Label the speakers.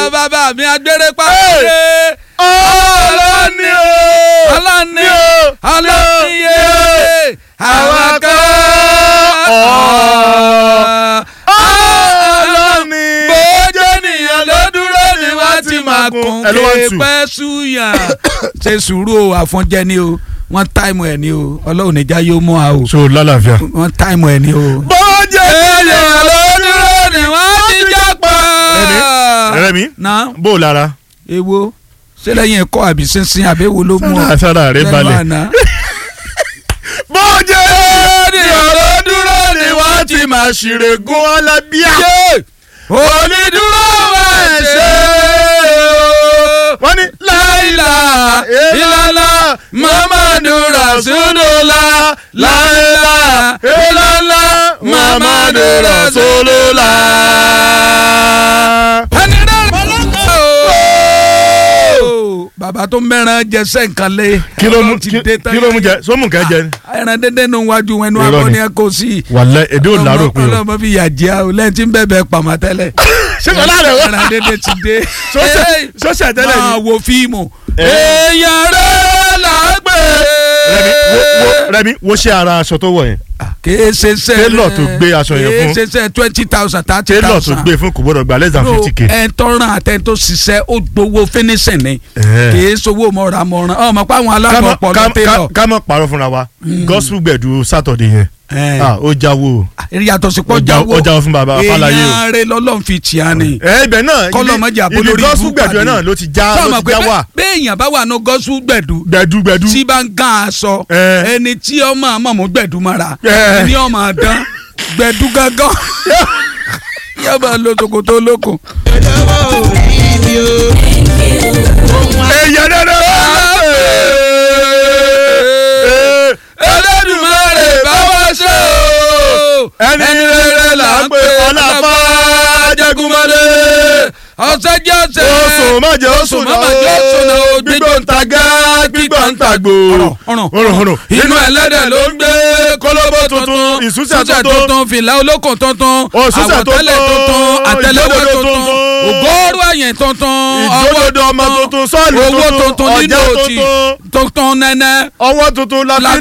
Speaker 1: bàbá mi agbére pàṣẹ.
Speaker 2: ọlọ́ni o
Speaker 1: ọlọ́ni
Speaker 2: o
Speaker 1: ọlọ́ni yé àwọn kan.
Speaker 2: ọlọ́ni.
Speaker 1: bójú ènìyàn ló dúró ni wọ́n ti máa kún
Speaker 2: Ẹ ló wá ń tù.
Speaker 1: pẹ́ súyàn. ṣe sùúrù o àfọ̀njẹ ni o wọ́n táìmù ẹ̀ ni o ọlọ́run níjà yóò mú a o
Speaker 2: so lálàáfíà.
Speaker 1: wọ́n táìmù ẹ̀ ni o.
Speaker 2: bọ́jẹ̀
Speaker 1: ènìyàn ló dúró ni wọ́n ti jápa.
Speaker 2: Rẹ̀mí
Speaker 1: na
Speaker 2: bó o lára.
Speaker 1: ewo ṣé lẹ́yìn ẹ̀kọ́ àbí sínsìn àbí ewo ló mú ọ.
Speaker 2: sára sára rẹ balẹ̀. bọ́jẹ̀
Speaker 1: ènìyàn ló dúró ni wọ́n ti máa
Speaker 2: ṣìrègùn alábíà.
Speaker 1: onídúró máa ṣe
Speaker 2: wọ́n ní
Speaker 1: láìlà ìlàlà mamadu rasulula láìlà ìlàlà mamadu rasulula. ẹni rẹ̀ bàbá tó mẹ́ran jẹsẹ̀ nǹkan lé.
Speaker 2: kí ló mú
Speaker 1: ti
Speaker 2: kí
Speaker 1: dé tán
Speaker 2: kí ló mú jẹ sómù kẹ jẹ ni.
Speaker 1: ẹran dédé nu wájú wọn ẹnu
Speaker 2: Irọ́
Speaker 1: abọ́
Speaker 2: ni.
Speaker 1: ni ẹ kò sí.
Speaker 2: wàlẹ èdè ò lárò pé o.
Speaker 1: ọlọmọ fi yà jẹ́ o lẹ́yìn tí ń bẹ̀bẹ̀ pàmò tẹ́lẹ̀.
Speaker 2: ṣé sọlá rẹ wá.
Speaker 1: ẹran dédé ti dé.
Speaker 2: Sọ́sẹ̀- sọ́sẹ̀ tẹ́lẹ̀
Speaker 1: máa
Speaker 2: ni.
Speaker 1: wo fíìmù.
Speaker 2: Eh.
Speaker 1: èèyàn rẹ̀ là á gbé.
Speaker 2: Rẹ̀mí wo wo Rẹ̀mí wo ṣe ara aṣọ tó wọ̀ yẹn.
Speaker 1: kèé ṣe sẹ́
Speaker 2: Tailor tó gbé aṣọ yẹn fún.
Speaker 1: kèé ṣe sẹ́ twenty thousand thirty
Speaker 2: tailor tó
Speaker 1: thousand.
Speaker 2: gbé fún kò gbọdọ̀ gba less than fifty k.
Speaker 1: ẹ tọrọ àtẹ tó ṣiṣẹ́ ó gbowó finishing ni
Speaker 2: Eh.
Speaker 1: kèé sowó mọ̀ràmọ̀ràn ọmọ pa àwọn alágbọ̀n pọ̀ lọ tẹ́lọ̀.
Speaker 2: ká mọ̀ pààrọ̀ fúnra wa gospel gbẹ̀du Saturday yẹn
Speaker 1: Eh.
Speaker 2: Ah, ó jáwó o.
Speaker 1: yàtọ̀ sí pọ̀
Speaker 2: Ó já-
Speaker 1: jáwó
Speaker 2: ó jáwó fún baba Fáláyé o.
Speaker 1: èèyàn rẹ̀ lọ́lọ́run fi tì á ni.
Speaker 2: ẹ ibẹ̀ náà
Speaker 1: kọ́lọ́ mọ́jà
Speaker 2: ibi
Speaker 1: bolórí
Speaker 2: gospel
Speaker 1: ibú
Speaker 2: gbẹ̀du yẹn
Speaker 1: pàdé.
Speaker 2: náà ló ti já
Speaker 1: sọ
Speaker 2: ló
Speaker 1: ma
Speaker 2: ti
Speaker 1: pé
Speaker 2: já wà
Speaker 1: béèyàn bá wà ní gọ́sù gbẹ̀dú
Speaker 2: gbẹ̀du gbẹ̀du.
Speaker 1: tí bá ń gán aṣọ
Speaker 2: Eh.
Speaker 1: ẹni tí ọmọ àmọ́ mú gbẹ̀dú mara
Speaker 2: Eh.
Speaker 1: ní ọmọ àdán gbẹ̀dú gángan yóò bá lo ṣòkòtò olókùn.
Speaker 2: èyàn dandan.
Speaker 1: Ẹlẹ́dùmarè bá wá ṣe o
Speaker 2: Ẹni rere là ń pè ọlọ́fà
Speaker 1: Jagunmọ́lé ọ̀sẹ̀ jẹ́ ọ̀sẹ̀
Speaker 2: oṣù mọ̀jẹ̀ oṣù
Speaker 1: Oṣù mọ̀jẹ̀ oṣù náà o,
Speaker 2: gbígbó ń ta gá gbígbó ń ta gbò.
Speaker 1: ọ̀rọ̀
Speaker 2: ọ̀rọ̀ ọ̀rọ̀
Speaker 1: inú ẹlẹ́dẹ̀ ló ń gbé kólóbó tuntun
Speaker 2: ìsúsẹ̀
Speaker 1: ìsúsẹ̀
Speaker 2: tuntun,
Speaker 1: tuntun fìlà olókùn tuntun
Speaker 2: òṣùṣẹ̀
Speaker 1: àwọ̀tẹ́lẹ̀
Speaker 2: tuntun,
Speaker 1: tuntun àtẹlẹwọ́
Speaker 2: ìjódodo
Speaker 1: tuntun
Speaker 2: tuntun,
Speaker 1: ògóòrò ẹ̀yìn tuntun
Speaker 2: ìjódodo ọmọ tuntun, sọ́ọ̀lù
Speaker 1: owó
Speaker 2: tuntun,
Speaker 1: tuntun nínú
Speaker 2: ọ̀jẹ̀
Speaker 1: òtì
Speaker 2: tuntun.
Speaker 1: tuntun nẹ́nẹ́
Speaker 2: ọwọ́ tuntun la fi